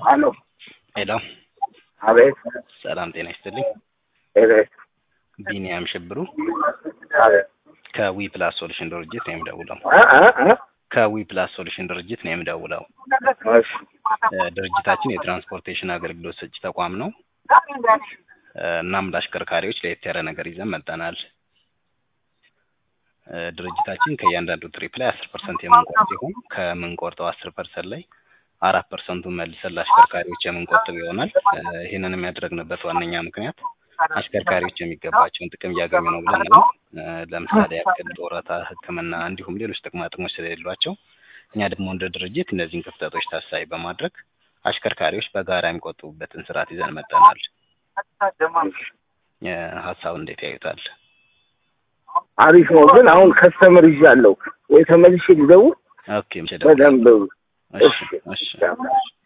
አሎ ሄሎ አቤት ሰላም ጤና ይስጥልኝ። አቤት ቢኒያም ሽብሩ አቤት ከዊ ፕላስ ሶሉሽን ድርጅት ነው የምደውለው። እ እ እ ከዊ ፕላስ ሶሉሽን ድርጅት ነው የምደውለው። እሺ እ ድርጅታችን የትራንስፖርቴሽን አገልግሎት ሰጪ ተቋም ነው። እ እናም ለአሽከርካሪዎች ለየት ያለ ነገር ይዘን መጥተናል። እ ድርጅታችን ከእያንዳንዱ ትሪፕ ላይ አስር ፐርሰንት የምንቆርጥ ሲሆን ከምንቆርጠው አስር ፐርሰንት ላይ አራት ፐርሰንቱን መልሰን ለአሽከርካሪዎች የምንቆጥብ ይሆናል። እ ይህንንም ያደረግንበት ዋነኛ ምክንያት አሽከርካሪዎች የሚገባቸውን ጥቅም እያገኙ ነው ብለን ነው። እ ለምሳሌ ያክል ጡረታ፣ ሕክምና እንዲሁም ሌሎች ጥቅማ ጥቅሞች ስለሌሏቸው እኛ ደግሞ እንደ ድርጅት እነዚህን ክፍተቶች ታሳቢ በማድረግ አሽከርካሪዎች በጋራ የሚቆጥቡበትን ስርዓት ይዘን መጥተናል። እ ሀሳብ እንዴት ያዩታል? አሪፍ ነው። ግን አሁን ከስተመር ይዣለሁ ወይ ተመልሼ ልደውል ኦኬ፣ መቼ ደውል? በደንብ እሺ፣ እሺ።